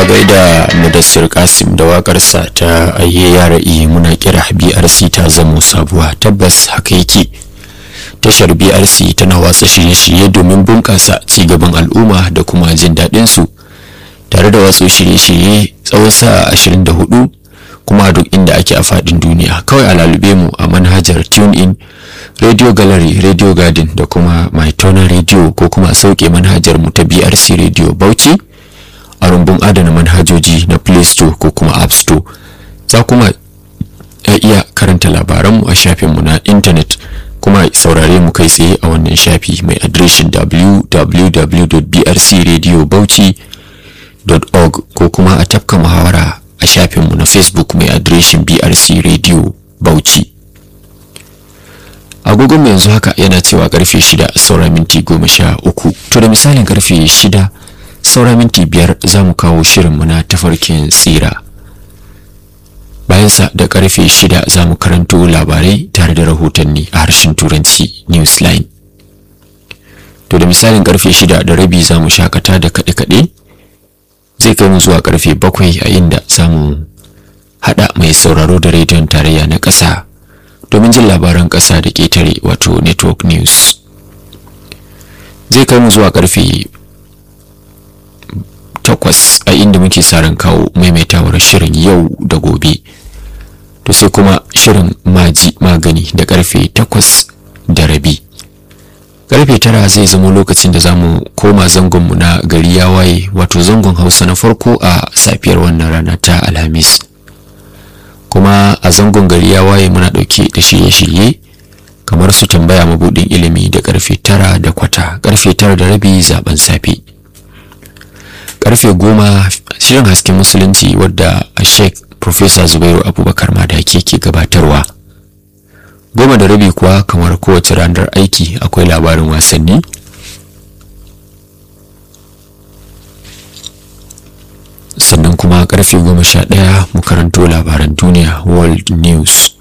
gaida mudassir kasim da wakarsa ta ayye yara iya muna kira brc ta zamo sabuwa tabbas haka yake tashar brc tana watsa shirye-shirye domin bunƙasa cigaban al'umma da kuma jin daɗin su tare da watsa shirye-shirye tsawon sa'a 24 kuma duk inda ake a faɗin duniya kawai a lalube mu a manhajar tune in radio gallery radio garden da kuma mytona radio ko kuma a sauke manhajar mu ta brc radio bauchi a rumbun adana manhajoji na play store ko kuma app store za kuma iya karanta labaranmu a shafinmu na intanet kuma saurare mu kai tsaye a wannan shafi mai adireshin www.brcradiobauchi.org ko kuma a tafka muhawara a shafinmu na facebook mai adireshin brc radio bauchi agogon yanzu haka yana cewa karfe shida saura minti goma sha uku to da misalin karfe shida saura minti biyar za mu kawo shirinmu na tafarkin tsira bayansa da karfe shida za mu karanto labarai tare da rahotanni a harshen turanci newsline to da misalin karfe shida da rabi za mu shakata da kaɗe-kaɗe zai kai mu zuwa karfe bakwai a inda za mu haɗa mai sauraro da rediyon tarayya na ƙasa domin jin labaran ƙasa da ƙetare wato network news zai kai mu zuwa karfe takwas a inda muke ran kawo maimaitawar shirin yau da gobe to sai kuma shirin maji magani da karfe takwas da rabi karfe tara zai zama lokacin da zamu koma zangonmu na gari ya waye wato zangon hausa na farko a safiyar wannan rana ta alhamis kuma a zangon gari ya waye muna dauke da shirye-shirye kamar su tambaya mabudin ilimi da karfe tara da kwata karfe tara da rabi zaben safe karfe goma shirin hasken musulunci wadda a sheik professor zubairu abubakar madaki ke gabatarwa goma da rabi kuwa kamar kowace ranar aiki akwai labarin wasanni sannan kuma karfe goma sha ɗaya mu karanto labaran duniya world news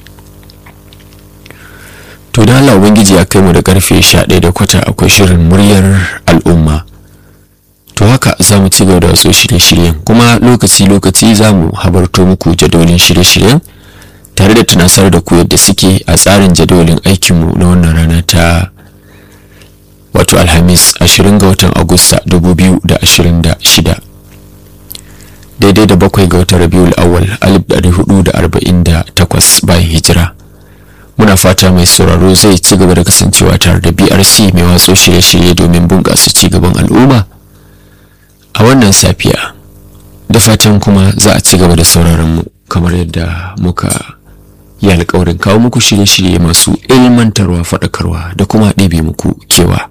to da Allah ubangiji ya kai mu da karfe sha ɗaya da kwata akwai shirin muryar al'umma to haka za mu ci gaba da wasu shirye-shiryen kuma lokaci-lokaci za mu habarto muku jadawalin shirye-shiryen tare da tunasar da ku yadda suke a tsarin jadawalin aikinmu na wannan rana ta wato alhamis 20 ga watan agusta 2026 daidai da bakwai ga watan rabiul awal 1448 bayan hijira muna fata mai sauraro zai ci gaba da kasancewa tare da brc mai watso shirye-shirye domin bunƙasa ci gaban al'umma a wannan safiya da fatan kuma za a ci gaba da sauraron mu kamar yadda muka yi alkawarin kawo muku shirye-shirye masu ilmantarwa faɗakarwa da kuma ɗebe muku kewa